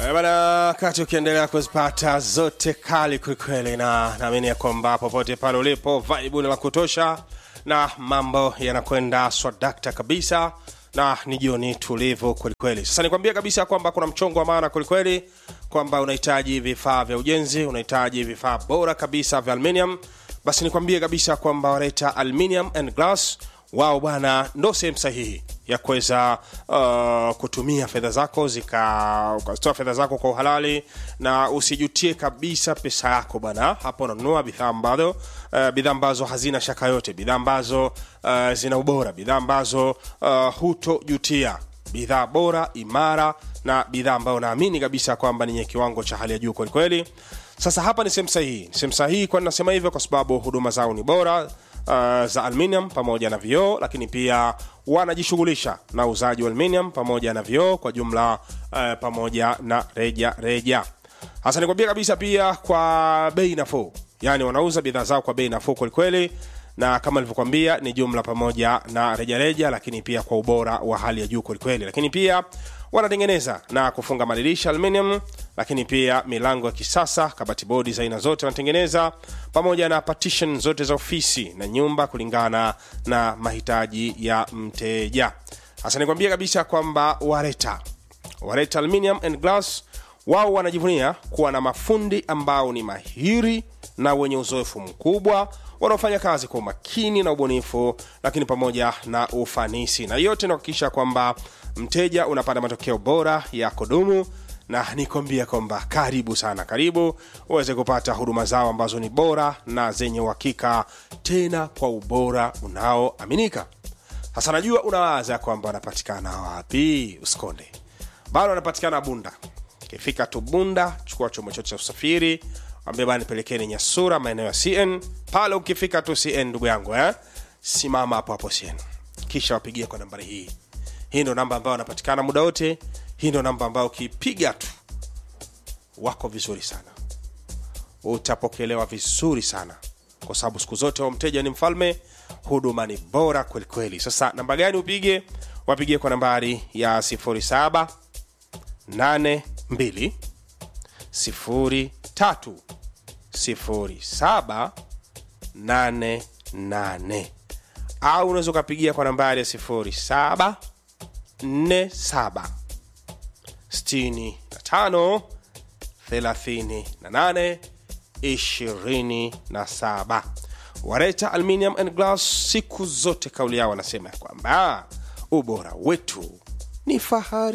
Eh, Bana, wakati ukiendelea kuzipata zote kali kwelikweli, na naamini ya kwamba popote pale ulipo vibe ni la kutosha na mambo yanakwenda swadakta kabisa na ni jioni tulivu kwelikweli. Sasa nikwambia kabisa kwamba kuna mchongo wa maana kwelikweli, kwamba unahitaji vifaa vya ujenzi, unahitaji vifaa bora kabisa vya aluminium, basi nikwambie kabisa kwamba waleta aluminium and glass wao bwana ndo sehemu sahihi ya kuweza uh, kutumia fedha zako zika ukazitoa fedha zako kwa uhalali na usijutie kabisa pesa yako bwana hapo unanunua bidhaa ambazo uh, bidhaa ambazo hazina shaka yote bidhaa ambazo uh, zina ubora bidhaa ambazo uh, hutojutia bidhaa bora imara na bidhaa ambayo naamini kabisa kwamba ni yenye kiwango cha hali ya juu kwelikweli sasa hapa ni sehemu sahihi sehemu sahihi kwani nasema hivyo kwa sababu huduma zao ni bora uh, za aluminium pamoja na vioo lakini pia wanajishughulisha na uuzaji wa aluminium pamoja na vioo kwa jumla uh, pamoja na reja reja hasa nikwambia kabisa pia kwa bei nafuu yaani wanauza bidhaa zao kwa bei nafuu kwelikweli na kama nilivyokwambia ni jumla pamoja na rejareja lakini pia kwa ubora wa hali ya juu kwelikweli lakini pia wanatengeneza na kufunga madirisha aluminium lakini pia milango ya kisasa kabati bodi za aina zote wanatengeneza pamoja na partition zote za ofisi na nyumba kulingana na mahitaji ya mteja hasa nikwambia kabisa kwamba wareta wareta aluminium and glass wao wanajivunia kuwa na mafundi ambao ni mahiri na wenye uzoefu mkubwa wanaofanya kazi kwa umakini na ubunifu lakini pamoja na ufanisi na yote inakuhakikisha kwamba mteja unapata matokeo bora ya kudumu na nikwambia kwamba karibu sana karibu uweze kupata huduma zao ambazo ni bora na zenye uhakika tena kwa ubora unaoaminika sasa najua unawaza kwamba wanapatikana wapi usikonde bado wanapatikana bunda ukifika tu bunda chukua chombo chote cha usafiri ambia bana nipelekeni nyasura maeneo ya cn pale ukifika tu cn ndugu yangu eh? simama hapo hapo cn kisha wapigie kwa nambari hii hii ndo namba ambayo wanapatikana muda wote hii ndo namba ambayo ukipiga tu wako vizuri sana utapokelewa vizuri sana kwa sababu siku zote wa mteja ni mfalme huduma ni bora kwelikweli sasa namba gani upige wapigie kwa nambari ya 07 82 03 07 88 au unaweza ukapigia kwa nambari ya 07 47 65 38 27 wareta aluminium and glass siku zote kauli yao wanasema ya kwamba ubora wetu ni fahari